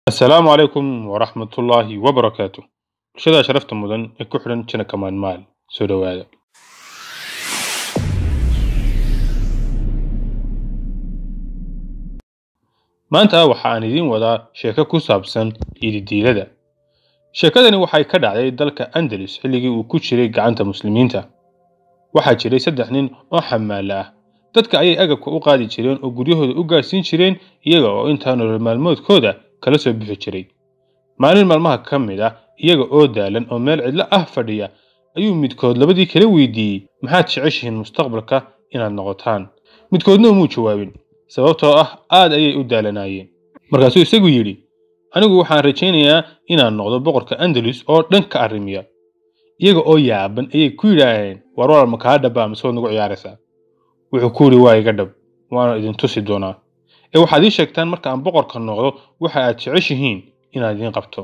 Assalaamu calaykum waraxmatullaahi wabarakaatu bulshada sharafta mudan ee ku xidhan jina kamaan maal soo dhowaada maanta waxa aan idiin wadaa sheeko ku saabsan ididiilada sheekadani waxay ka dhacday dalka andalus xilligii uu ku jiray gacanta muslimiinta waxaa jiray saddex nin oo xamaala ah dadka ayay agabka u qaadi jireen oo guryahooda u gaarsiin jireen iyaga oo intaa nolol maalmoodkooda kala soo bixi jiray maalin maalmaha ka mid ah iyaga oo daalan oo meel cidlo ah fadhiya ayuu midkood labadii kala weydiiyey maxaad jeceshihiin mustaqbalka inaad noqotaan midkoodna umuu jawaabin sababtoo ah aad ayay u daalanaayeen markaasuu isagu yidhi anigu waxaan rajaynayaa inaan noqdo boqorka andalus oo dhan ka arrimiya iyaga oo yaaban ayay ku yidhaaheen war walal ma kaa dhabbaa mise waad nagu ciyaaraysaa wuxuu ku yidhi waa iga dhab waana idin tusi doonaa ee waxaad ii sheegtaan marka aan boqorka noqdo waxa aad jeceshihiin inaan idiin qabto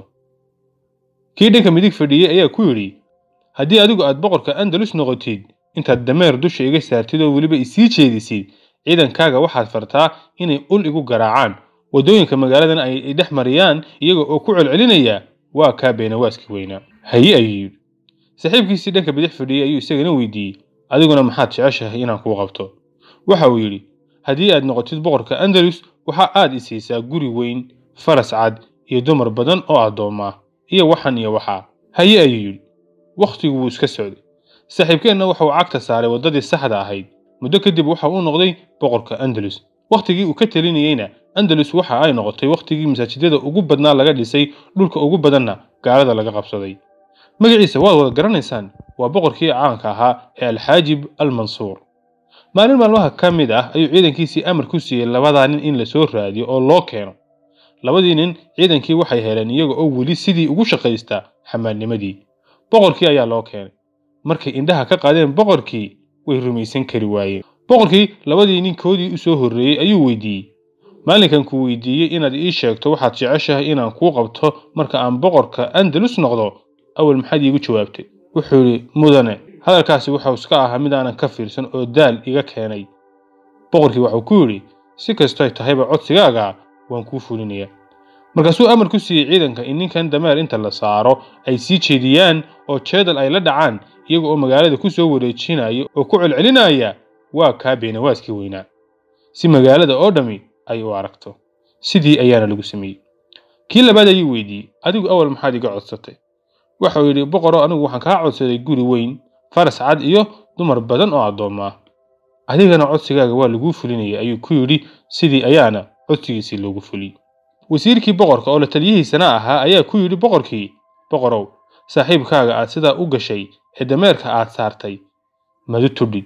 kii dhanka midig fadhiyey ayaa ku yidhi haddii adigu aad boqorka andalus noqotid intaad dameer dusha iga saartid oo weliba isii jeedisid ciidankaaga waxaad fartaa inay ul igu garaacaan waddooyinka magaaladan ay dhex mariyaan iyaga oo ku celcelinaya waa kaa beenawaaskii weynaa haye ayuu yidhi saaxiibkiisii dhanka bidix fadhiyey ayuu isagana weydiiyey adiguna maxaad jeceshahay inaan kuu qabto waxa uu yidhi haddii aad noqotid boqorka andalus waxa aad i siisaa guri weyn faras cad iyo dumar badan oo addoomma ah iyo waxan iyo waxaa haye ayuu yidhi wakhtigu wuu iska socday saaxiibkeenna waxa uu cagta saaray waddadii saxda ahayd muddo kadib waxa uu noqday boqorka andalus wakhtigii uu ka talinayeyna andalus waxa ay noqotay wakhtigii masaajidada ugu badnaa laga dhisay dhulka ugu badanna gaalada laga qabsaday magaciisa waad wada garanaysaan waa boqorkii caanka ahaa ee alxaajib almansuur maalin maalmaha ka mid ah ayuu ciidankiisii amar ku siiyey labadaa nin in lasoo raadiyo oo loo keeno labadii nin ciidankii waxay heleen iyaga oo weli sidii ugu shaqaystaa xamaalnimadii boqorkii ayaa loo keenay markay indhaha ka qaadeen boqorkii way rumaysan kari waayeen boqorkii labadii ninkoodii u soo horreeyey ayuu weydiiyey maalinkan ku weydiiyey inaad ii sheegto waxaad jeceshahay inaan kuu qabto marka aan boqorka andalus noqdo awal maxaad iigu jawaabtay wuxuu yidhi mudane hadalkaasi wuxuu iska ahaa mid aanan ka fiirsan oo daal iga keenay boqorkii waxuu ku yidhi si kastoy tahayba codsigaaga waan kuu fulinayaa markaasuu amar ku siiyey ciidanka in ninkan dameer inta la saaro ay sii jeediyaan oo jeedal ay la dhacaan iyaga oo magaalada ku soo wareejinaya oo ku celcelinaya waa kaa beenawaaskii weynaa si magaalada oo dhammi ay u aragto sidii ayaana lagu sameeyey kii labaad ayuu weydiiyey adigu awal maxaad iga codsatay waxau yidhi boqoro anigu waxaan kaa codsaday guri weyn faras cad iyo dumar badan oo addoomma ah adigana codsigaaga waa laguu fulinayay ayuu ku yidhi sidii ayaana codsigiisii loogu fuliyey wasiirkii boqorka oo la taliyihiisana ahaa ayaa ku yidhi boqorkii boqorow saaxiibkaaga aad sidaa u gashay ee dameerka aad saartay madu tudhid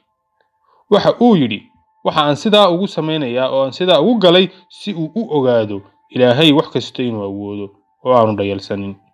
waxa uu yidhi waxa aan sidaa ugu samaynayaa oo aan sidaa ugu galay si uu u ogaado ilaahay wax kasta inuu awoodo oo aanu dhayalsanin